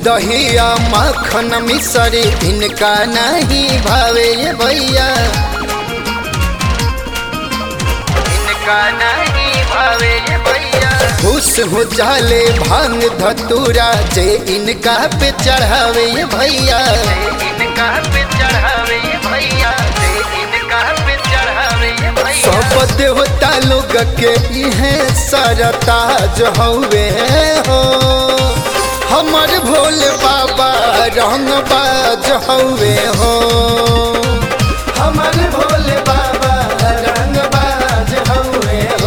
दहिया मक्खन मिसरी इनका नहीं भावे ये भैया इनका नहीं भावे ये भैया खुश हो जाले भांग धतूरा जे इनका पे चढ़ावे ये भैया इनका पे चढ़ावे ये भैया जे इनका पे चढ़ावे ये भैया सब देवता लोग के इहे सरताज हवे हो हमर भोले बाबा रंग बाज हवे हो हमर भोले बाबा रंग बाज हवे हो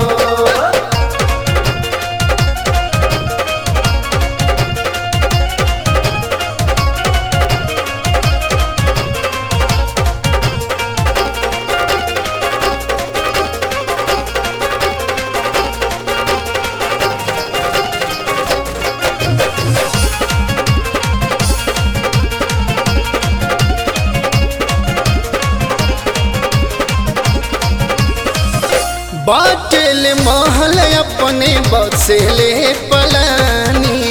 बाटल महल अपने बसेले पलानी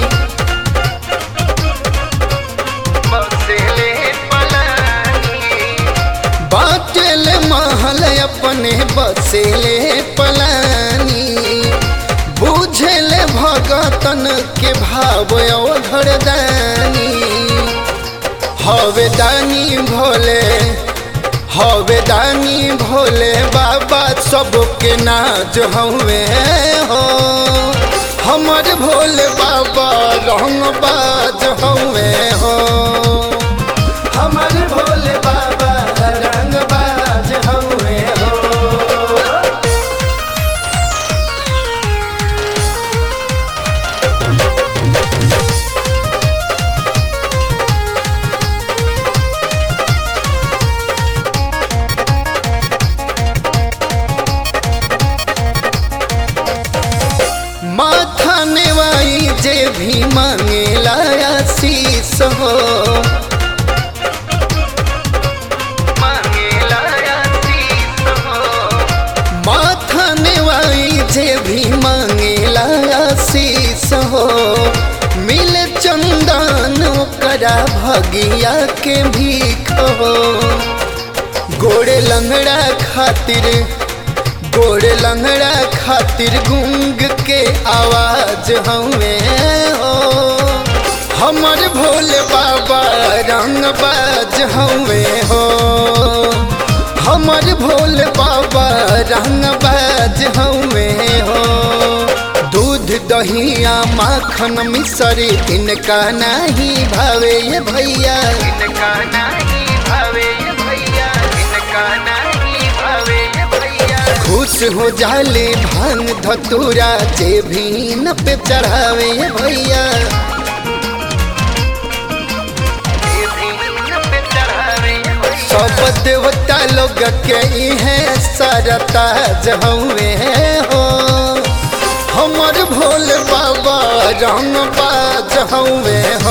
बसेले पलानी बाटल महल अपने बसेले पलानी बुझल भगतन के भाव धरदानी हवे दानी भोले हवे दानी भोले बाबा सबके नाज हवे हो हमर भोले बाबा रंग बाज हवे हो हमर भोले बाबा रंग बाज हवे हो माथा नेवाई जे भी मांगेला आशीष हो मांगेला आशीष हो माथा नेवाई जे भी मांगेला आशीष हो मिल चंदन ओकरा भगिया के भीख हो गोड़े लंगड़ा खातिर गोड़ लंगड़ा खातिर गुंग के आवाज हमें हो हमर भोले बाबा रंग बाज हमें हो हमर भोले बाबा रंग बाज हमें हो दूध दहिया माखन मिसरी इनका नहीं भावे ये भैया इनका नहीं भावे ये भैया इनका नहीं भावे ये भैया खुश हो जाले भांग धतूरा जे भी न पे चढ़ावे ये भैया जे भी न पे चढ़ावे ये भैया। सब देवता लोग के इहे सरता जहुए हो हमर भोले बाबा रंग बाज हवे